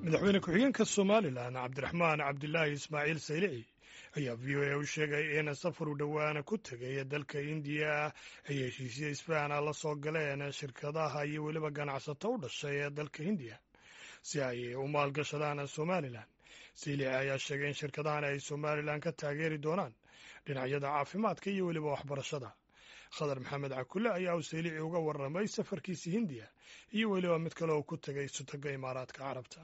madaxweyne ku-xigeenka somalilan cabdiraxmaan cabdilaahi ismaaciil saylici ayaa v o a u sheegay in safar u dhowaana ku tegay dalka indiya ay heshiisya isbahana la soo galeen shirkadaha iyo weliba ganacsato u dhashay ee dalka hindiya si ay u maalgashadaan somalilan saylici ayaa sheegay in shirkadahan ay somalilan ka taageeri doonaan dhinacyada caafimaadka iyo weliba waxbarashada khadar maxamed cakule ayaa uu saylici uga warramay safarkiisa hindiya iyo weliba mid kale oo ku tegay sutaga imaaraadka carabta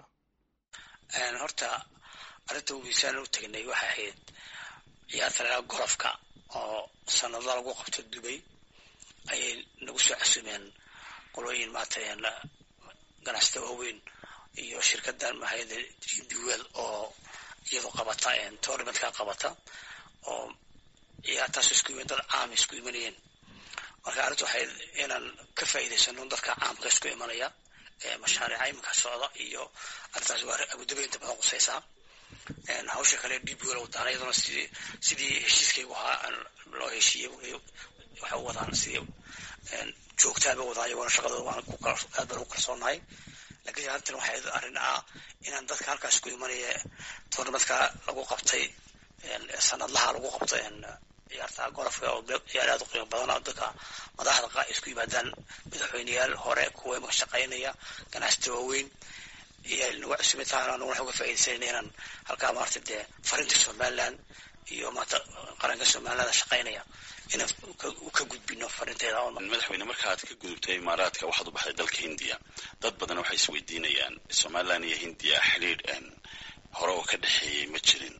horta arrinta wiisaan u tegnay waxay ahayd ciyaarta lagaa golofka oo sanado lagu qabto dubay ayay nagu soo casumeen qolooyin maata ganacsata waaweyn iyo shirkadan mahayada duwel oo iyadu qabata tournamentka qabata oo ciyaartaas isku yimin dad caam isku imanayeen marka arrintu waxay inaan ka faa'iidaysano dadka caamka isku imanaya mashaariica iminka socda iyo arrintaas waa abudabi inta badan qusaysaa hawsha kale dib wel wadaan iyaduna sidii sidii heshiiskaygu ahaa loo heshiiyey waxay u wadaan sidii joogtaaba wadaan iyagona shaqadooda waan ku aad baan u kalsoonahay lakiin arrintan waxay arrin ah inaan dadka halkaas ku imanaya tournamentka lagu qabtay sanadlaha lagu qabtay ciyaarta golofka oo ciyaar aad u qiimo badan oo dadka madaxda isku yimaadaan madaxweyneyaal hore kuwa imaka shaqaynaya ganacsata waaweyn iyo nagu cusubay tahan anagu waxaan uga faa'iidaysanayna inaan halkaa maarata dee farinta somaliland iyo maarata qaranka somaliland shaqaynaya inaan ka gudbino farinteeda madaxweyne markaad ka gudubtay imaaraadka waxaad u baxday dalka hindiya dad badan waxay isweydiinayaan somaliland iyo hindiya xidhiidh hore oo ka dhexeeyey ma jirin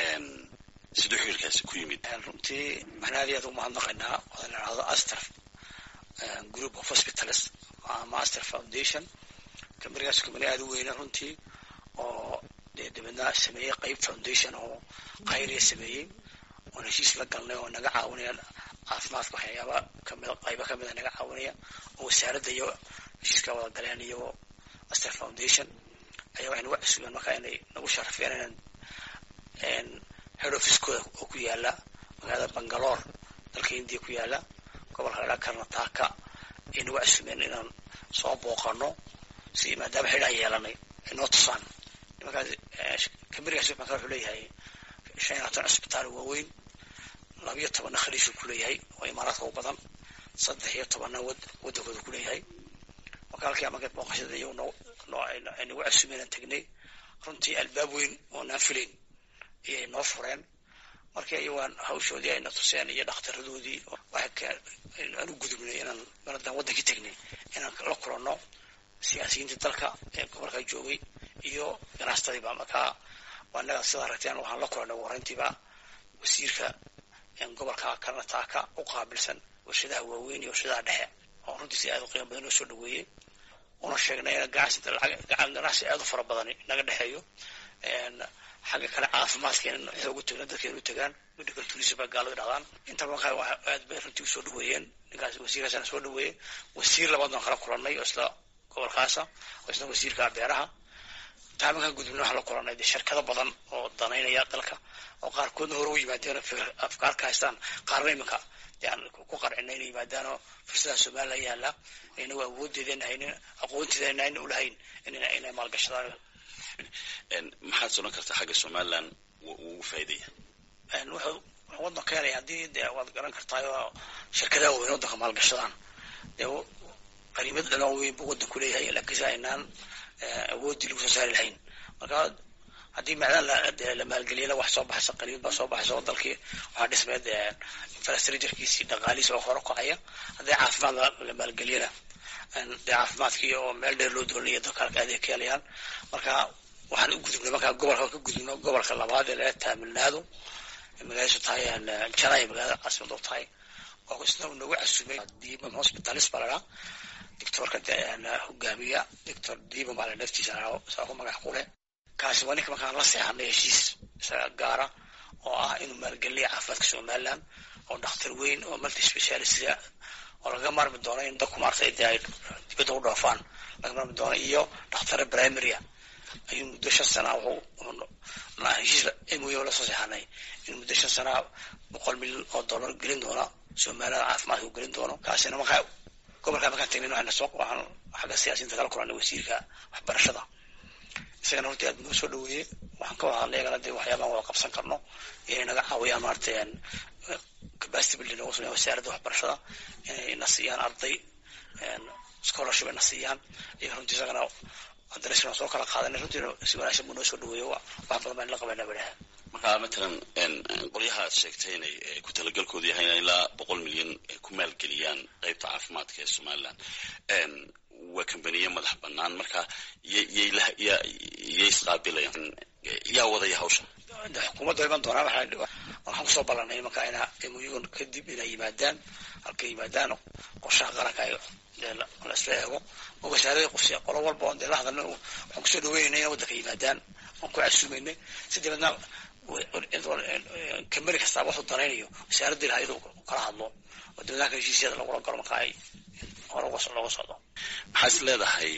siduu xiriirkaasi ku yimid runtii waxaan aad iyo aad ugu mahadnaqaynaa oo la dhahdo aster group of hospitals ama aster foundation kambanigaas kambani aad u weyna runtii oo dee dibadna sameeyey qayb foundation oo khayriya sameeyey oon heshiis la galnay oo naga caawinaya caafimaadka waxyaaba kamid qaybo kamida naga caawinaya oo wasaaradda iyo heshiiska wada galeen iyo aster foundation ayaa waxay nagu cusubeen markaa inay nagu sharafeen inaan head officekooda oo ku yaala magaalada bangalore dalka hindiya ku yaala gobolka la dhaa karnataka ay nagu casumeen inaan soo booqano si maadaama xidhaan yeelanay ay noo tusaan nimankaas kambanigaas markaa wuxuu leeyahay shan iyo labaatan cusbitaal waaweyn labiyo tobanna khaliishuu ku leeyahay oo imaaraadka u badan saddex iyo tobanna waddankooda ku leeyahay marka halkii marka booqashada iyagu noo noo ay nagu casumeen aan tegnay runtii albaab weyn oo naan filayn ayay noo fureen markii ayagaan hawshoodii ayna tuseen iyo dhakhtaradoodii aan u gudubnay inaan maradaan waddankii tegnay inaan la kulanno siyaasiyiintii dalka ee gobolka joogay iyo ganacsatadiiba markaa anaga sidaa aragteen waxaan la kulannay warintiiba wasiirka gobolka karnataka u qaabilsan warshadaha waaweyn iyo warshadaha dhexe oo runtii si aad u qiimo badan noo soo dhaweeyey una sheegnay in ganacsi aad u fara badan naga dhexeeyo xagga kale caafimaadka in xoogu tagna dadka in u tagaan medical tourism baa gaalada dhahdaan inta markaa aad bay runtii usoo dhaweeyeen ninkaas wasiirkaasana soo dhaweeyey wasiir labaadna kala kulannay oo isla gobolkaasa oo isna wasiirka beeraha taaminkan gudubna waxaan la kulannay dee shirkado badan oo danaynaya dalka oo qaarkoodna hore u yimaadeen afkaar ka haystaan qaarna iminka dee aan ku qarcina inay yimaadaanoo fursadaha somaliland yaalla inagu awoodeedana haynin aqoonteedana ayna ulahayn inay maalgashadaan maxaad sodan kartaa xagga somaliland ugu faa'iidaya wuxuu waddan ka helaya haddii dee waad garan kartaayoo shirkadaha waaweyn waddanka maalgashadaan dee qariimad dhan oo weyn buu waddanku leeyahay laakiinse aynaan awooddii lagu soo saari lahayn marka haddii macdan la maalgeliyana wax soo baxaysa qariimad baa soo baxaysa oo dalkii waxaa dhismeed infrastructurekiisii dhaqaalihiisi oo hore kacaya haddii caafimaad la maalgeliyana dee caafimaadkii oo meel dheer loo doonaya dadka halka adeeg ka helayaan marka waxaan u gudubnay markaa gobolka ka gudubno gobolka labaad ee laga taamilnaado magaaladiisu tahay janay magaalada caasimad u tahay oo isna nagu casumay diimam hospitalis baa ladhaa doctorka hogaamiya doctor diimam baa la naftiisa saa ku magac kule kaasi waa ninka markaan la seexanay heshiis isaga gaara oo ah inuu maalgeliya caafimaadka somaliland oo dhakhtar weyn oo multi specialistga oo laga marmi doono in dadku maartay dee ay dibadda u dhoofaan laga marmi doono iyo dhakhtare primarya ayuu muddo shan sana heshiis moyo lasoo seexanay in muddo shan sana boqol milyan oo dollar gelin doona somaliland caafimaadka u gelin doono kaasina markaa gobolka markaan tagnin waxayna soo waxaan xagga siyaasiyiinta kala kulanay wasiirka waxbarashada isagana hortii aad noo soo dhaweeyey waxaan ka wada hadlay iyagana dee waxyaabaan wada qabsan karno inay naga caawiyaan maaragtay capacity building nagu sameeya wasaaradda waxbarashada inay na siiyaan arday scholarship ay na siiyaan iyo runtii isagana haddana isna soo kala qaadanay runtiina si wanaagsan buu noo soo dhaweeyo wax badan baan la qabanaa badaha marka matalan qolyaha aad sheegtay inay ku talagalkoodu yahay inay ilaa boqol milyan ku maalgeliyaan qeybta caafimaadka ee somaliland waa kambaniye madax banaan marka yyyay isqaabilayaan yaa wadaya hawsha xukuumadda iman doonaa waxaan kusoo ballanay marka ina muyagun kadib inay yimaadaan halkay yimaadaan qorshaha qaranka la isla eego oo wasaarada qofsi qolo walba oon dee la hadalna waxaan kusoo dhaweynayna ina waddanka yimaadaan waan ku casuumaynay si dabeedna kambani kastaaba waxuu danaynayo wasaaradda ilaha iyadoo kala hadlo oo dawladaha heshiisyada lagula galo marka ay hore looga socdo maxaa is leedahay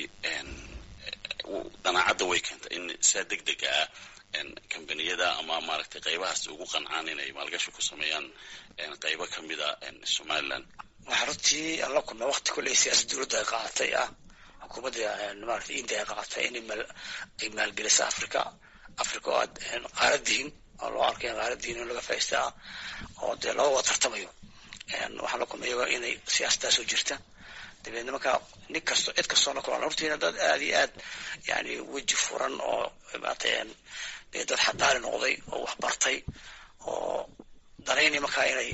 danaacadda way keenta in sidaa deg dega ah kambaniyada ama maaragtay qaybahaas ugu qancaan inay maalgashi ku sameeyaan qaybo kamida somaliland waxaa runtii aan la kulnay wakti kolley siyaasad dowladda ay qaadatay ah xukuumadda maaragtay india ay qaadatay in ay maalgelisa africa africa oo aad qaaradihin oo loo arkay qaaradihin in laga faaista ah oo dee laba wada tartamayo waxaan la kulnay iyago inay siyaasadaasoo jirta dabeedna markaa nin kasto cid kastoo la kulan hortiina dad aad iyo aad yani weji furan oo maaragtay dee dad xadaari noqday oo wax bartay oo danaynay markaa inay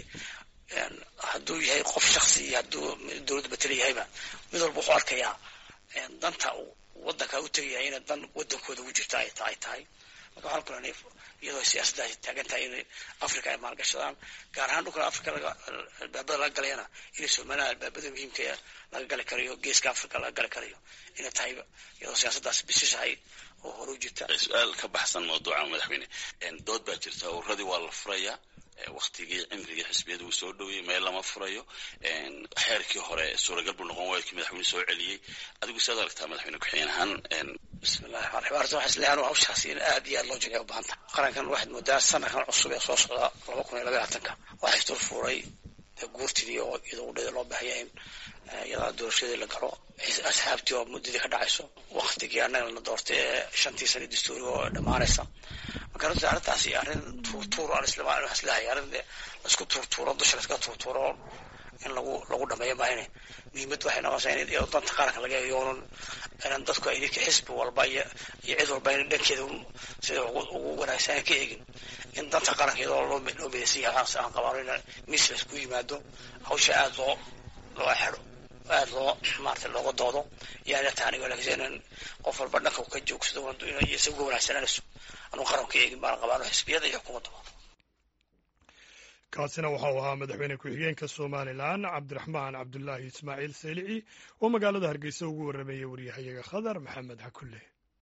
hadduu yahay qof shaksi iyo hadduu dowladda matala yahayba mid walba wuxuu arkayaa danta waddanka u tegayahay ina dan waddankooda ugu jirta ay tahay tahay marka waxaan kulanay iyadoo siyaasaddaasi taagan tahay in africa ay maalgashadaan gaar ahaan dhulkan africa laga albaabada laga galayana inay somaliland albaabada muhiimka laga gali karayo geeska africa laga gali karayo inay tahay iyadoo siyaasaddaasi bisishahay oo hore u jirta su-aal ka baxsan mawduuca madaxweyne dood baa jirta uradii waa la furaya waktigii cimrigii xisbiyada uu soo dhoweyey meel lama furayo xeerkii hore suuragal buu noqon waayadkii madaxweyne soo celiyey adigu siaad aragtaa madaxweyne ku-xigeen ahaan bismillahi raxmaan raxiim arta waxaa isleeyahay hawshaasi in aad iyo aad loo jegay u baahanta qarankan waxaad moodaa sanadkan cusub ee soo socda laba kun iyo laba labaatanka waxay dul fuuray guurtidii oo iyadoo udhada loo baahaya in iyadaa doorashadii la galo asxaabtii oo muddadii ka dhacayso waktigii annaga la doortay ee shantii sana dastuuri oo dhammaanaysa marka runtii arrintaasi arrin tuurtuur aan isla isleehay arrin laisku tuurtuuro dusha laiska tuurtuuro in lagu lagu dhameeyo maahine muhiimad waxay noqonaysaa in iyadoo danta qaranka laga eegoonan inaan dadku ay idinka xisbi walba iyo iyo cid walba in dhankeeda sida ugu wanaagsan ka eegin in danta qaranka iyadoo loo loo midaysan yahay aan qabaano in miis laisku yimaado hawsha aada loo loo xero aada loo maarata looga doodo yaana taani wanaagsan in qof walba dhanka ka joogsado isaga uga wanaagsananayso anuu qaranka eegin baan qabaano xisbiyada iyo xukuumadda kaasina waxau ahaa madaxweyne ku-xigeenka somalilan cabdiraxmaan cabdulaahi ismaaciil saylici oo magaalada hargeysa ugu warrameeyey waryahayaga khadar maxamed xakulle